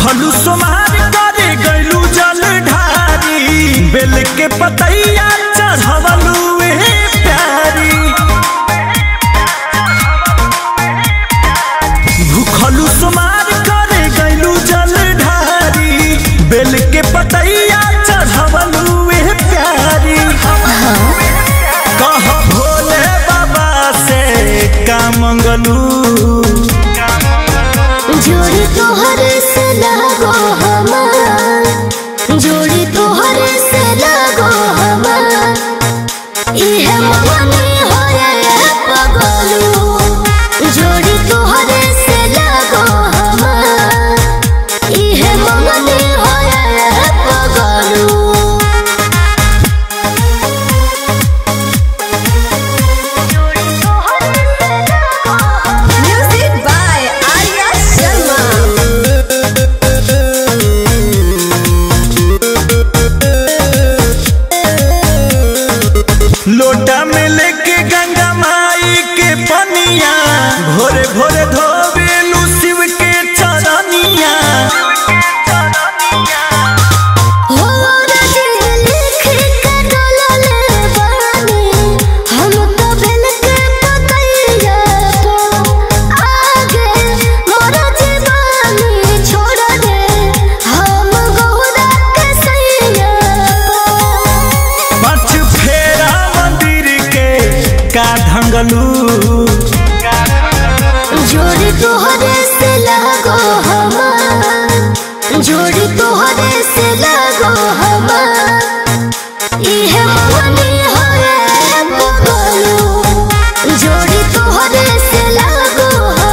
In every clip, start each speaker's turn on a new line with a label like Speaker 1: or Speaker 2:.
Speaker 1: भूखलू सोमार करे गैलू जल ढारी बेल के पतैया चढ़वलू ए प्यारी भूखलू सोमार करे गैलू जल ढारी बेल के पतैया चढ़वलू ए प्यारी कह भोले बाबा से का मंगलू
Speaker 2: जोड़ी तोहर से लगो हमार जोड़ी तोहर से लगो हमार इहे मगनी होए पगलू जोड़ी तोहर से लगो हमार इहे मगनी होए पगलू
Speaker 3: Music by Arya Sharma.
Speaker 1: लोटा में लेके गंगा माई के पनिया भोरे भोरे धोबेलू शिव के चरनिया
Speaker 2: हो रजी लिख के डोलले बानी हम तो बेल के पतैया तो आगे मोर जीवानी छोड़ दे हम गौरा के सैया
Speaker 1: पाँच फेरा मंदिर के का ढंगलू
Speaker 2: जोड़ी तोहरे से लगो हमार जोड़ी तोहरे से लगो हमार इहे मगनी होए बगलू जोड़ी तोहरे से लगो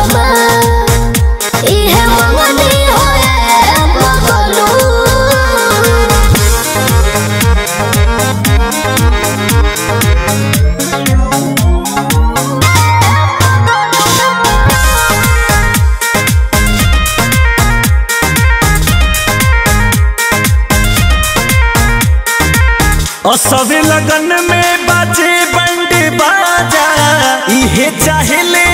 Speaker 2: हमार इहे मगनी होए बगलू
Speaker 1: असबे लगन में बाजे बंड बाजा इहे चाहे ले